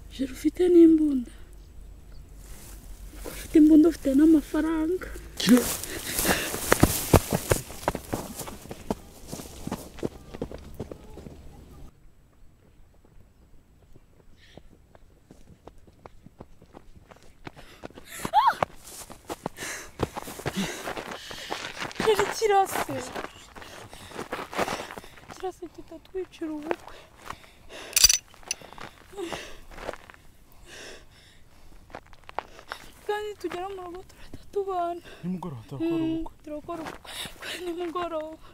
urugero ufite n'imbunda ufite imbunda ufite n'amafaranga rero kirase kirase tutatwicira ubukwe kandi tugera mu rugo turahita tubana nimugoroba turakora ubukwe turakora ubukwe kwa nimugoroba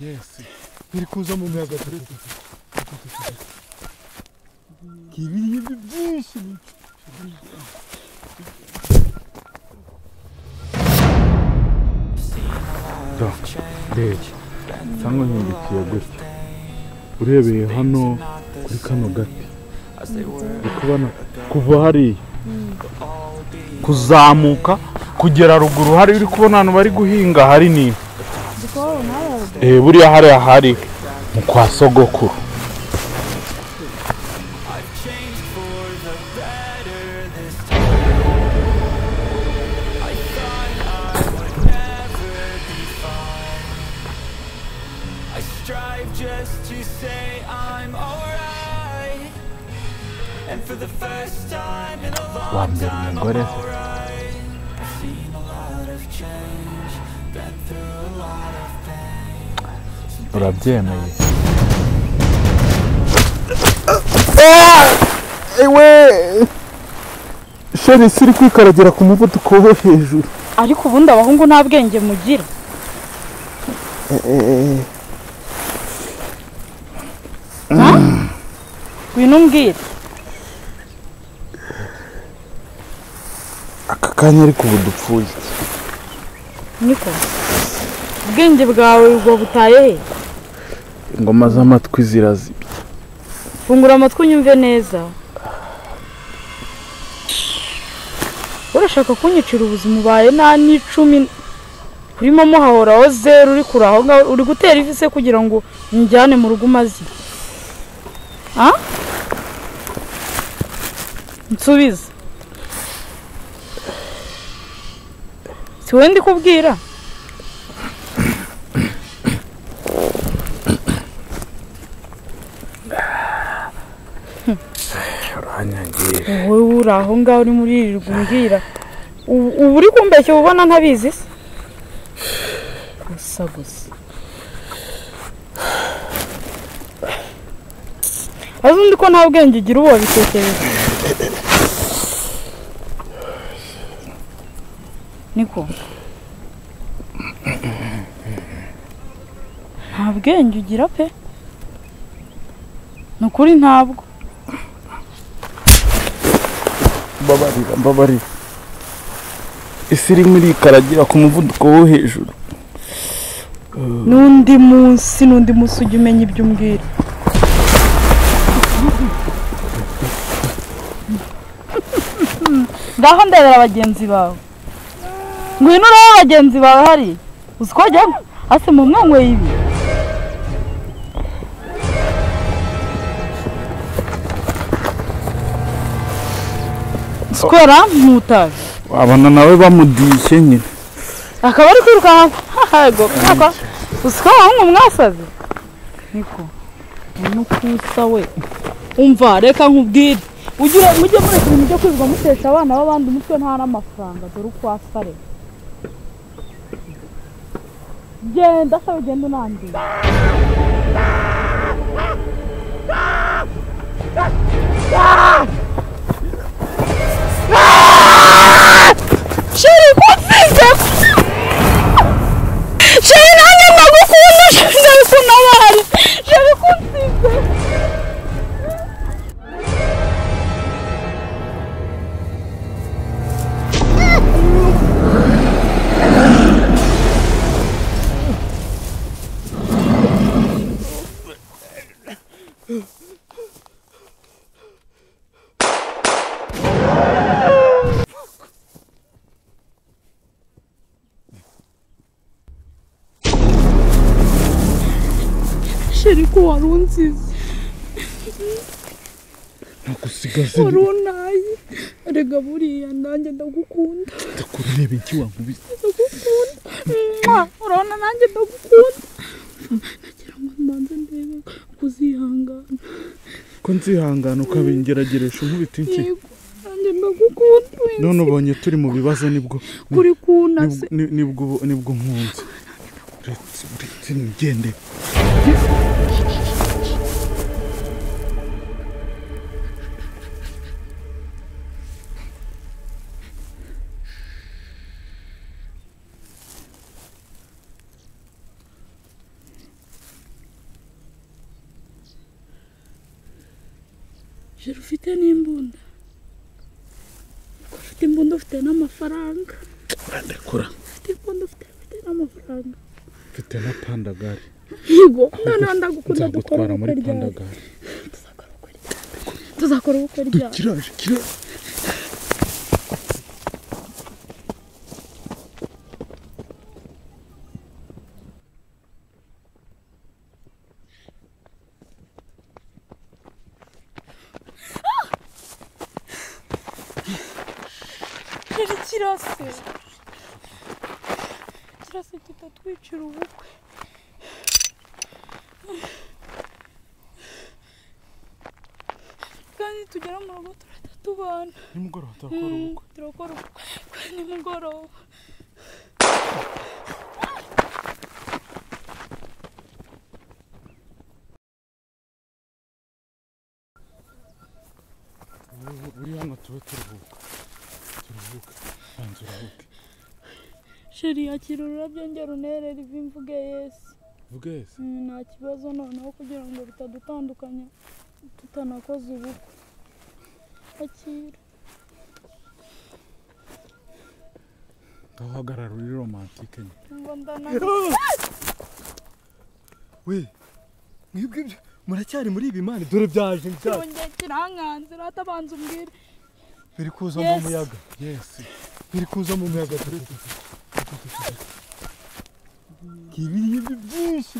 yesi biri kuza mu miyaga turetse ibiribwa byinshi rege cyangwa nyungukiye gutya urebeye hano kuri kano gati uri kubona kuva hariya kuzamuka kugera ruguru hari uri kubona ahantu bari guhinga hari ni dukora nawe Eh, buriya hariya hari mu kwa sogokuru I strive just to say I'm alright. And for the first time in a wa long mbere time, umugore alright. I've seen a lot of change, been through a lot of pain. urabyemeye ewe isi iri kwikaragira ku muvuduko wo hejuru ariko ubundi abahungu nta bwenge mugira Ha? ngwino umbwire aka kanya ariko ubu dupfuye niko ubwenge bwawe ubwo butaye he ingoma z'amatwi zirazibye fungura amatwi unyumve neza urashaka kunyicira ubuzima ubaye nta n'icumi urimo muhahoraho zeru uri kuri aho ngaho uri gutera ivise kugira ngo unjyane mu rugo umaze iki? Ah? nsubiza si wowe ndi kubwira uranyangire wowe uri aho ngaho uri muri iri umbwira ubu ubu uri kumbeshya uba ubona ntabizi se gusa gusa azi undi ko nta bwenge ugira ubu wabitekereza niko nta bwenge ugira pe ni ukuri ntabwo mbabarira mbabarira isi irimo irikaragira ku muvuduko wo hejuru n'undi munsi n'undi munsi ujya umenya ibyo umbwira ngaho ndebera bagenzi bawe ngwino urebe bagenzi bawe hari uzi ko jyamo ase mu mwanyweye ibi sikora ntutaje wabona nawe bamudishye nyine akaba ari kwirukanka ahego kaka usika wahungu mwasaze niko nukusa we umva reka nkubwire ujye mujye mureka ibintu byo kwirirwa mutesha abana b'abandi umutwe nta n'amafaranga dore uko asa reka genda sawe ugenda unangiye sheri kusize sheri nanjye ndagukunda sheri ndabikunda abahari sheri kusize sheri ko wari unsize nagusigaze wari untaye rega buriya nanjye ndagukunda ndakureba iki wankubise ndagukunda urabona nanjye ndagukunda nagira ngo mbanze ndebe kuzihangana ko nzihangana ukabingerageresha unkubita iki yego nanjye ndagukunda none ubonye turi mu bibazo nibwo kuri kunase nibwo- ni- nibwo nibwo nkunze uretse uretse nigende jero ufite n'imbunda Ko ufite imbunda ufite n'amafaranga uradekura ufite imbunda ufite ufite n'amafaranga mfite na pandagari yego noneho ndagukunda dukora nzagutwara muri ubukwe ryari pandagari tuzakora ubukwe ryari tuzakora ubukwe ryari kiraje kiraje Yari kirase kirase kitatwicira ubukwe kandi tugera mu rugo turahita tubana nimugoroba turakora Mm, ubukwe turakora ubukwe kwa nimugoroba Ubu- uri hano tube turuhuka turuhuka banza uruhuke sheri yakira ururabyo ngera untere riva imvuge yesu bwese Mm, nta kibazo noneho kugira ngo bitadutandukanya tutanakoze ubukwe akira ndahagarara uri romantike nyine ngo ndana we mwebwe ibyo muracyari muri ibi mani dore byaje byaje kirongera kirankanze uratabanza umbwire biri kuza mu Yes. muyaga yesi biri kuza mu muyaga dore ibi ngibyo byinshi